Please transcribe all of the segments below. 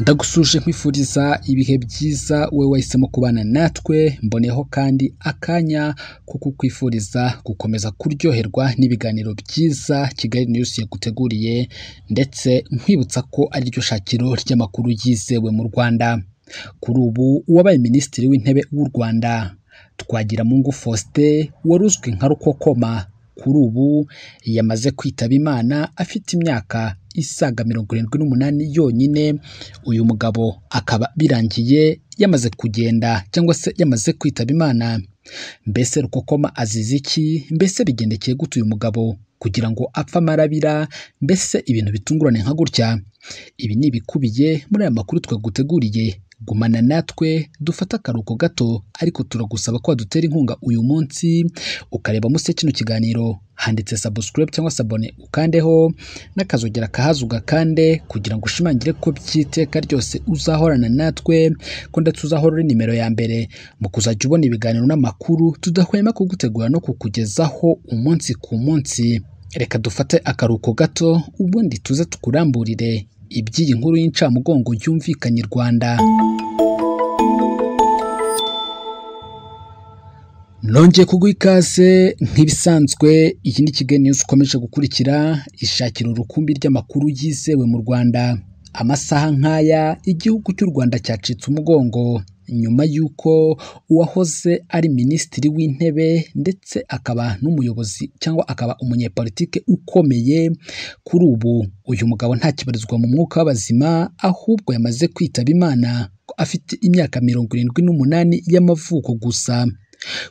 ndagusuje nkwifuriza ibihe byiza wowe wahisemo kubana natwe mboneyeho kandi akanya ko kukwifuriza gukomeza kuryoherwa n'ibiganiro byiza kigali niyusi yaguteguriye ndetse nkwibutsa ko ariryo shakiro ry'amakuru yizewe mu rwanda kuri ubu uwabaye minisitiri w'intebe w'u rwanda twagiramungu faustin wari uzwi nka rukokoma kuri ubu yamaze kwitaba imana afite imyaka isaga mirongo irindwi n'umunani yonyine uyu mugabo akaba birangiye yamaze kugenda cyangwa se yamaze kwitaba imana mbese rukokoma azize iki mbese bigendekeye gute uyu mugabo kugira ngo apfe amarabira mbese ibintu bitungurane nka gutya ibi ni ibikubiye muri aya makuru twaguteguriye gumana natwe dufate akaruhuko gato ariko turagusaba ko wadutera inkunga uyu munsi ukareba munsi ya kino kiganiro handitse subscribe cyangwa se abone ukandeho n'akazogera kahazuga kande kugira ngo ushimangire ko by'iteka ryose uzahorana natwe ko ndetse uzahora uri nimero ya mbere mu kuzajya ubona ibiganiro n'amakuru tudahwema kugutegura no kukugezaho umunsi ku munsi reka dufate akaruhuko gato ubundi tuze tukuramburire iby'iyi nkuru y'incamugongo yumvikanye i rwanda nongeye kuguha ikaze nk'ibisanzwe iki ni kigali niyuzi ukomeje gukurikira ishakira urukumbi ry'amakuru yizewe mu rwanda amasaha nk'aya igihugu cy'u rwanda cyacitse umugongo nyuma y'uko uwahoze ari minisitiri w'intebe ndetse akaba n'umuyobozi cyangwa akaba umunyepolitike ukomeye kuri ubu uyu mugabo ntakibarizwa mu mwuka w'abazima ahubwo yamaze kwitaba imana ko afite imyaka mirongo irindwi n'umunani y'amavuko gusa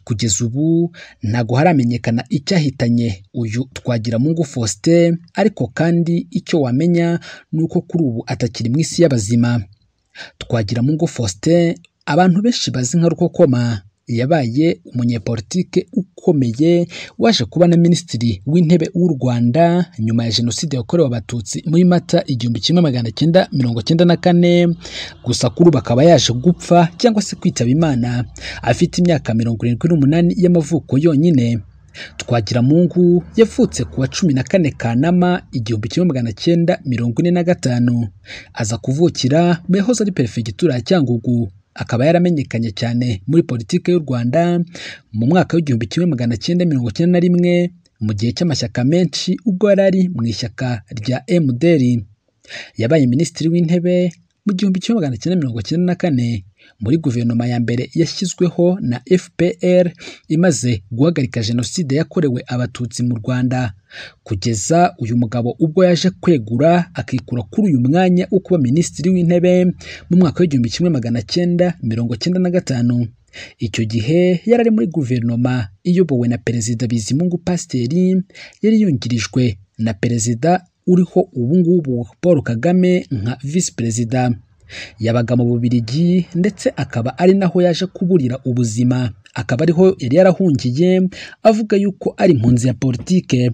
kugeza ubu ntabwo haramenyekana icyahitanye uyu twagiramungu faustin ariko kandi icyo wamenya ni uko kuri ubu atakiri mu isi y'abazima twagiramungu faustin abantu benshi bazi nka rukokoma yabaye umunyepolitike ukomeye waje kuba na minisitiri w'intebe w'u rwanda nyuma ya jenoside yakorewe abatutsi muri mata igihumbi kimwe magana cyenda mirongo cyenda na kane gusa kuri ubu akaba yaje gupfa cyangwa se kwitaba imana afite imyaka mirongo irindwi n'umunani y'amavuko yonyine twagiramungu yavutse ku wa cumi na kane kanama igihumbi kimwe magana cyenda mirongo ine na gatanu aza kuvukira mu yahoze ari perefegitura ya cyangugu akaba yaramenyekanye cyane muri politiki y'u rwanda mu mwaka w'igihumbi kimwe magana cyenda mirongo icyenda na rimwe mu gihe cy'amashyaka menshi ubwo yari ari mu ishyaka rya mdr yabaye minisitiri w'intebe mu gihumbi kimwe magana cyenda mirongo icyenda na kane muri guverinoma ya mbere yashyizweho na fpr imaze guhagarika jenoside yakorewe abatutsi mu rwanda kugeza uyu mugabo ubwo yaje kwegura akikura kuri uyu mwanya wo kuba minisitiri w'intebe mu mwaka w'igihumbi kimwe magana cyenda mirongo cyenda na gatanu icyo gihe yari ari muri guverinoma iyobowe na perezida bizimungu pasiteri yari yungirijwe na perezida uriho ubungubu paul kagame nka visi perezida yabaga mu bubirigi ndetse akaba ari naho yaje kuburira ubuzima akaba ariho yari yarahungiye avuga yuko ari impunzi ya politike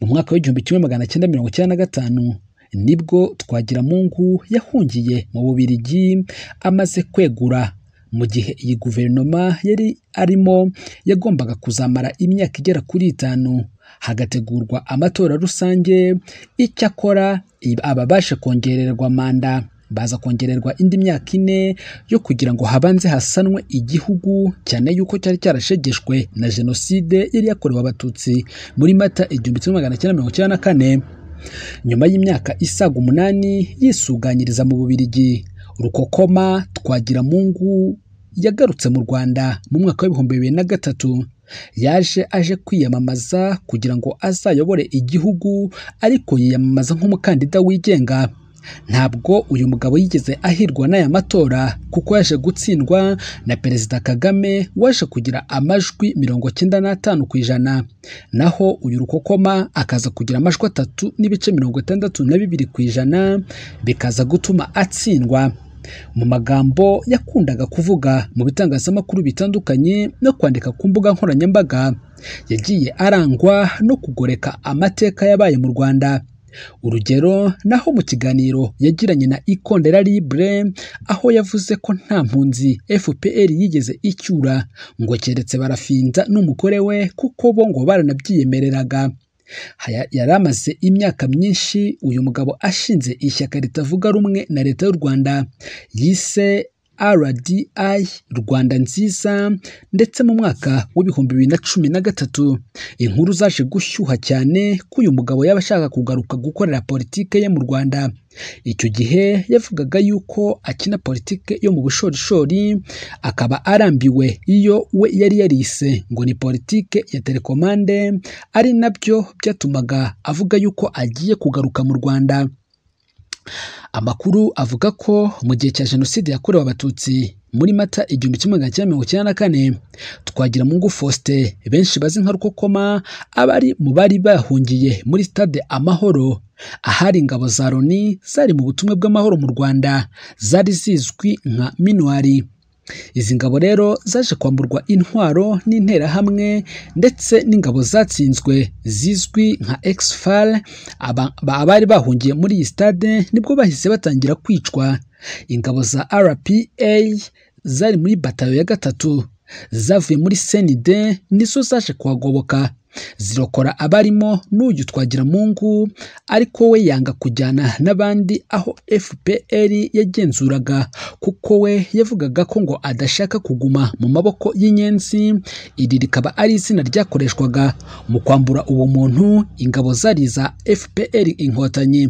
mu mwaka w'igihumbi kimwe magana cyenda mirongo icyenda na gatanu nibwo twagiramungu yahungiye mu bubirigi amaze kwegura mu gihe iyi guverinoma yari arimo yagombaga kuzamara imyaka igera kuri itanu hagategurwa amatora rusange icyakora ababasha kongererwa manda baza kongererwa indi myaka ine yo kugira ngo habanze hasanwe igihugu cyane yuko cyari cyarashegeshwe na jenoside yari yakorewe abatutsi muri mata igihumbi kimwe magana cyenda mirongo icyenda na kane nyuma y'imyaka isaga umunani yisuganyiriza mu bubirigi rukokoma twagiramungu yagarutse mu rwanda mu mwaka w'ibihumbi bibiri na gatatu yaje aje kwiyamamaza kugira ngo azayobore igihugu ariko yiyamamaza nk'umukandida wigenga ntabwo uyu mugabo yigeze ahirwa n'aya matora kuko yaje gutsindwa na perezida kagame waje kugira amajwi mirongo cyenda n'atanu ku ijana naho uyu rukokoma akaza kugira amajwi atatu n'ibice mirongo itandatu na bibiri ku ijana bikaza gutuma atsindwa mu magambo yakundaga kuvuga mu bitangazamakuru bitandukanye no kwandika ku mbuga nkoranyambaga yagiye arangwa no kugoreka amateka yabaye mu rwanda urugero naho mu kiganiro yagiranye na ikondera libre aho yavuze ko nta mpunzi fpr yigeze icyura ngo keretse barafinza n'umugore we kuko bo ngo baranabyiyemereraga Haya- yari amaze imyaka myinshi uyu mugabo ashinze ishyaka ritavuga rumwe na leta y'u Rwanda yise RDI Rwanda nziza ndetse mu mwaka w'ibihumbi bibiri na cumi na gatatu inkuru zaje gushyuha cyane ko uyu mugabo yaba ashaka kugaruka gukorera politike ye mu Rwanda icyo gihe yavugaga yuko akina politike yo mu bushorishori akaba arambiwe iyo we yari yarise ngo ni politike ya telekomande ari nabyo byatumaga avuga yuko agiye kugaruka mu Rwanda Amakuru avuga ko mu gihe cya Jenoside yakorewe Abatutsi muri Mata igihumbi kimwe magana cyenda mirongo icyenda na kane Twagiramungu Faustin benshi bazi nka Rukokoma abari mu bari bahungiye muri stade Amahoro ahari ingabo za Loni zari mu butumwa bw'amahoro mu Rwanda zari zizwi nka minuari izi ngabo rero zaje kwamburwa intwaro n'interahamwe ndetse n'ingabo zatsinzwe zizwi nka exfal aba- ba- abari bahungiye muri iyi stade nibwo bahise batangira kwicwa ingabo za rpa zari muri batayo ya gatatu zavuye muri senide nizo zaje kuhagoboka zirokora abarimo n'uyu twagiramungu ariko we yanga kujyana n'abandi aho fpr yagenzuraga kuko we yavugaga ko ngo adashaka kuguma mu maboko y'inyenzi iri rikaba ari izina ryakoreshwaga mu kwambura ubumuntu ingabo zari za fpr inkotanyi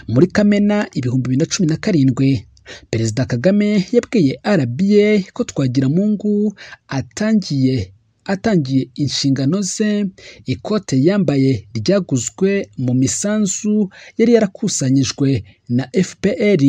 muri kamena ibihumbi bibiri na cumi na karindwi perezida kagame yabwiye rba ko twagiramungu atangiye atangiye inshingano ze ikote yambaye ryaguzwe mu misanzu yari yarakusanyijwe na fpr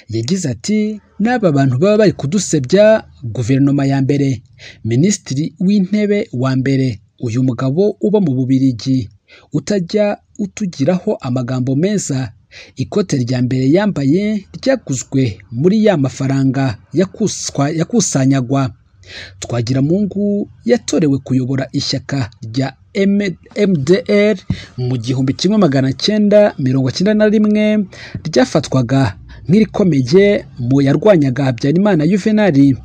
yagize ati n'aba bantu baba bari kudusebya guverinoma ya mbere minisitiri w'intebe wa mbere uyu mugabo uba mu bubirigi utajya utugiraho amagambo meza ikote rya mbere yambaye ryaguzwe muri ya mafaranga yakuswa- yakusanyagwa twagiramungu yatorewe kuyobora ishyaka rya M- mdr mu gihumbi kimwe magana cyenda mirongo cyenda na rimwe ryafatwaga nk'irikomeye mu yarwanyaga habyarimana yuvenali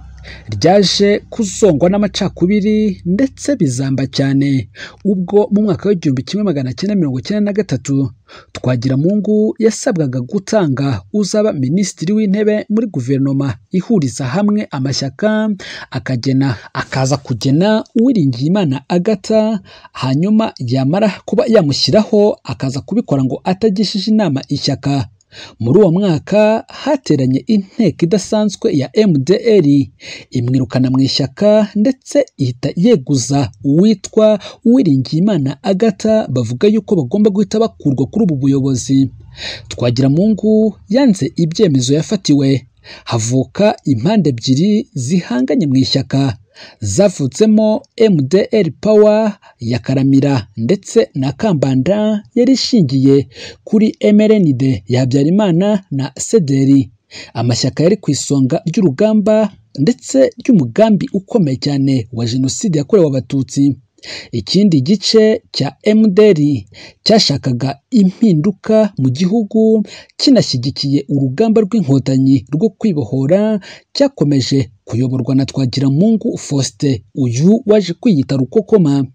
ryaje kuzongwa n'amacakubiri ndetse bizamba cyane ubwo mu mwaka w'igihumbi kimwe magana cyenda mirongo cyenda na gatatu twagiramungu yasabwaga gutanga uzaba minisitiri w'intebe muri guverinoma ihuriza hamwe amashyaka akagena akaza kugena uwiringiyimana agata hanyuma yamara kuba yamushyiraho akaza kubikora ngo atagishije inama ishyaka muri uwo mwaka hateranye inteko idasanzwe ya mdr imwirukana mu ishyaka ndetse ihita yeguza uwitwa uwiringiyimana agata bavuga yuko bagomba guhita bakurwa kuri ubu buyobozi twagiramungu yanze ibyemezo yafatiwe havuka impande ebyiri zihanganye mu ishyaka zavutsemo mdr power ya karamira ndetse na kambanda yari ishingiye kuri mrnd ya habyarimana na sederi amashyaka yari ku isonga ry'urugamba ndetse ry'umugambi ukomeye cyane wa jenoside yakorewe abatutsi ikindi gice cya mdr cyashakaga impinduka mu gihugu kinashyigikiye urugamba rw'inkotanyi rwo kwibohora cyakomeje kuyoborwa na twagiramungu faustin uyu waje kwiyita rukokoma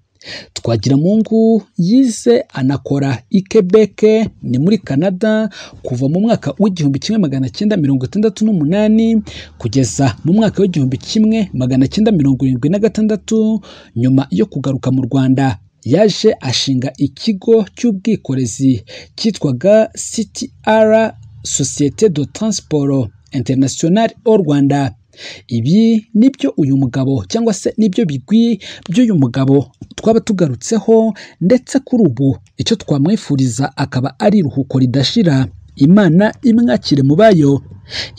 twagiramungu yize anakora i quebec ni muri canada kuva mu mwaka w'igihumbi kimwe magana cyenda mirongo itandatu n'umunani kugeza mu mwaka w'igihumbi kimwe magana cyenda mirongo irindwi na gatandatu nyuma yo kugaruka mu rwanda yaje ashinga ikigo cy'ubwikorezi cyitwaga ctr societe de transport international au rwanda ibi nibyo uyu mugabo cyangwa se nibyo bigwi by'uyu mugabo twaba tugarutseho ndetse kuri ubu icyo twamwifuriza akaba ari iruhuko ridashira imana imwakire mu bayo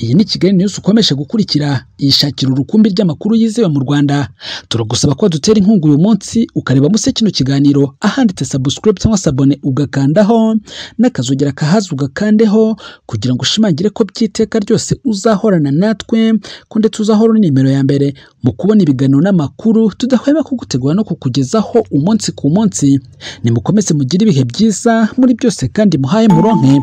iyi ni kigali news ukomeje gukurikira yishakira urukumbi ry'amakuru yizewe mu rwanda turagusaba ko dutera inkunga uyu munsi ukareba munsi kino kiganiro ahanditse subscribe cyangwa se abone ugakandaho n'akazogera kahazi ugakandeho kugira ngo ushimangire ko by'iteka ryose uzahorana natwe ko ndetse uzahora uri nimero ya mbere mu kubona ibiganiro n'amakuru tudahwema kugutegura no kukugezaho umunsi ku munsi nimukomeze mugire ibihe byiza muri byose kandi muhaye muronke